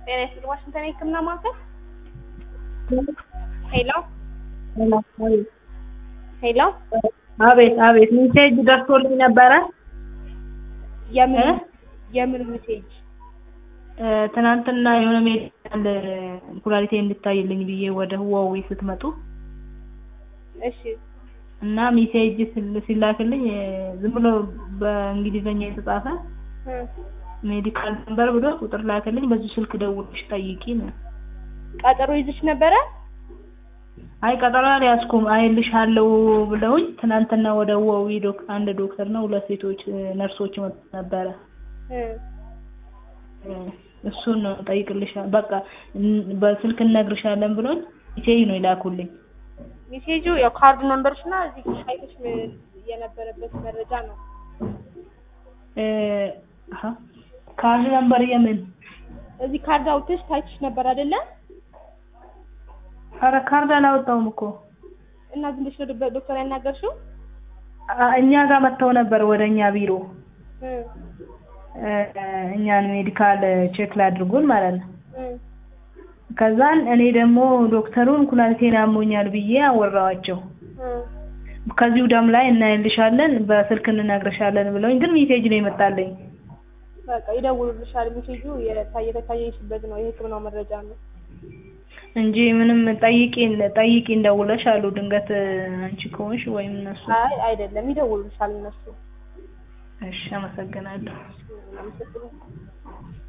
ጤና ይስጥልኝ ዋሽንግተን የህክምና ማዕከል ሄሎ ሄሎ አቤት አቤት ሜሴጅ ደርሶልኝ ነበረ የምን የምን ሜሴጅ እ ትናንትና የሆነ ሜዲካል ኩላሊቴ እንድታይልኝ ብዬ ወደ ህዋዌ ስትመጡ እሺ እና ሜሴጅ ስል- ሲላክልኝ እ ዝም ብሎ በእንግሊዘኛ የተጻፈ እ ሜዲካል ነምበር ብሎ ቁጥር ላክልኝ በዚህ ስልክ ደውለሽ ጠይቂ ነው ቀጠሮ ይዘሽ ነበረ አይ ቀጠሮ አልያዝኩም አይልሻለሁ ብለውኝ ትናንትና ወደ ህዋዌ ዶክ አንድ ዶክተር እና ሁለት ሴቶች እ ነርሶች መጥተው ነበረ እ እ እሱን ነው ጠይቅልሻ በቃ እን- በስልክ እነግርሻለን ብሎኝ ሜሴጅ ነው የላኩልኝ ሜሴጁ ያው ካርድ ነምበርሽ እና እዚህ ሳይቶች ም- የነበረበት መረጃ ነው እ አሀ ካርድ ነምበር የምን እዚህ ካርድ አውጥተሽ ታይተሽ ነበር አይደለ ኧረ ካርድ አላወጣሁም እኮ እና ዝም ብለሽ ነው ዶ- ዶክተር ያናገርሽው አ- እኛ ጋር መጥተው ነበር ወደ እኛ ቢሮ እ እ እኛን ሜዲካል ቼክ ላድርጉን ማለት ነው እ ከዛን እኔ ደግሞ ዶክተሩን ኩላሊቴን አሞኛል ብዬ አወራኋቸው እ ከዚሁ ደም ላይ እናይልሻለን በስልክ እንነግርሻለን ብለውኝ ግን ሜሴጅ ነው የመጣልኝ በቃ ይደውሉልሻል ሜሴጁ የታየ የታየሽበት ነው የህክምናው መረጃ ነው እንጂ ምንም ጠይቂ ጠይቂ እንደውለሽ አሉ ድንገት እ አንቺ ከሆንሽ ወይም እነሱ አይ አይደለም ይደውሉልሻል እነሱ እሺ አመሰግናለሁ አመሰግናለሁ